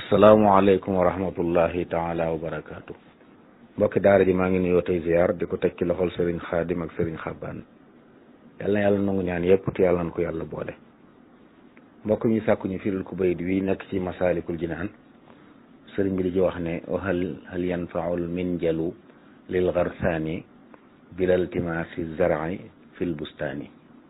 asalaamualeykum wa rahmatullahi taala wa barakaatu mbokki daara ji maa ngi nuyoo tey ziar di ko teg ci loxol sëriñ xaadim ak sëriñ xabaan yal na yàlla nangu ñaan yépp te yàlla na ko yàlla boole mbokk mi sàkku ñu firil ku bayit wi nekk ci masaalikul jinaan sëriñ bi di ci wax ne hal hal yanfaul minjalu lil garsaani bilal timaasi zar'i fil bustaani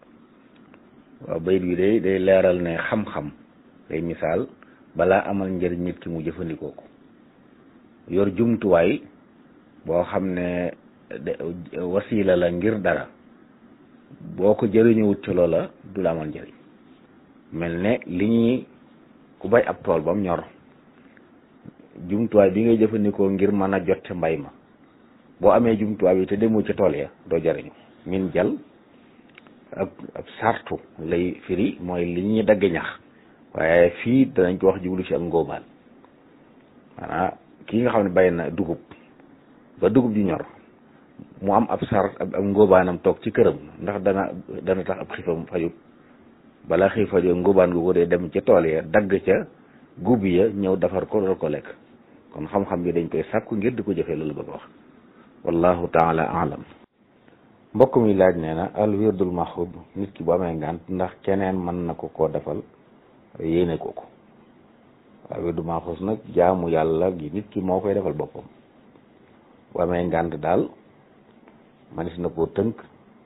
waaw bayit wi day day leeral ne xam-xam day misaal balaa amal njëriñ nit ki mu jëfandikoo ko yor jumtuwaay boo xam ne wasiila la ngir dara boo ko jëriñuwut ci loola du la amal njëriñ mel ne li ñuy ku bay ab tool bam ñor jumtuwaay bi ngay jëfandikoo ngir mën a jot ca mbay ma boo amee jumtuwaay bi te demoo ca tool ya doo jëriñu min jal ab ab sartu lay firi mooy li ñuy dagg ñax waaye fii danañ ko wax jublu ci ak ngóobaan maanaam kii nga xam ne bay na dugub ba dugub ji ñor mu am ab sar ab ngóobaanam toog ci këram ndax dana dana tax ab xiifam fajut bala xiif fajut ngóobaan gu ko dee dem ca tool ya dagg ca gub ya ñëw defar ko dool ko lekk kon xam-xam bi dañ koy sàkku ngir di ko jëfee loolu bëgg wax wallahu taala alam mbokk mi laaj nee na al wirdul maxub nit ki bu amee ngànt ndax keneen mën na ko koo defal yéene ko ko waaw wirdu maxuus nag jaamu yàlla gi nit ki moo koy defal boppam bu amee ngànt daal manis na koo tënk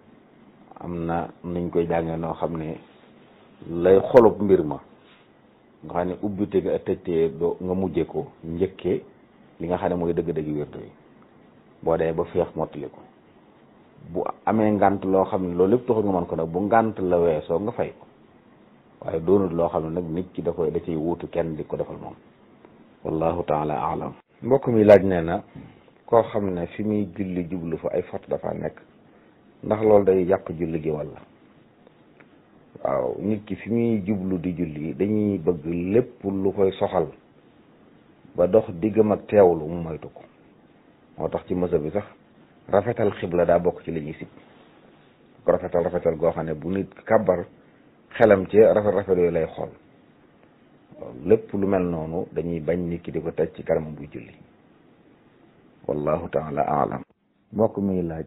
am na nuñ koy jàngee noo xam ne lay xolub mbir ma nga xam ne ubbite ga tëjtee doo nga mujje ko njëkkee li nga xam ne mooy dëgg-dëgg wirdu yi boo dee ba feex mottali ko bu amee ngànt loo xam ne loolu lépp taxul nga mën ko nag bu ngànt la weesoo nga fay ko waaye doonut loo xam ne nag nit ki da koy da ciy wuutu kenn di ko defal moom wallahu taala alam mbokk mi laaj nee na koo xam ne fi muy julli jublu fa ay fot dafa nekk ndax loolu day yàq julli gi walla waaw nit ki fi muy jublu di julli dañuy bëgg lépp lu koy soxal ba dox diggam ak teewlu mu moytu ko moo tax ci mësa bi sax rafetal xibla daa bokk ci li ñuy sib ko rafetal rafetal goo xam ne bu nit kàbbar xelam ci rafet rafet yooyu lay xool lépp lu mel noonu dañuy bañ nit ki di ko teg ci kanamam buy julli wallahu taala alam mbokk mi laaj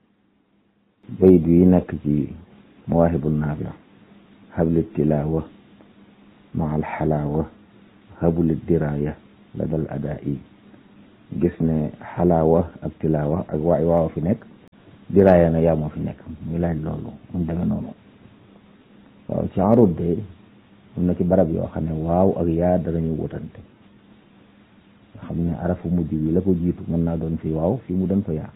bayit yi nekk ci mawaahibu naafi habli tilaawa ma al xalaawa habuli diraaya la dal adaa yi gis ne xalaawa ak tilaawa ak waay waaw fi nekk diraaya na yaa moo fi nekk muy laaj loolu mu demee noonu waaw ci arut de am na ci barab yoo xam ne waaw ak yaa danañu wutante nga xam ne arafu mujj bi la ko jiitu mën naa doon fi waaw fii mu doon fa yaa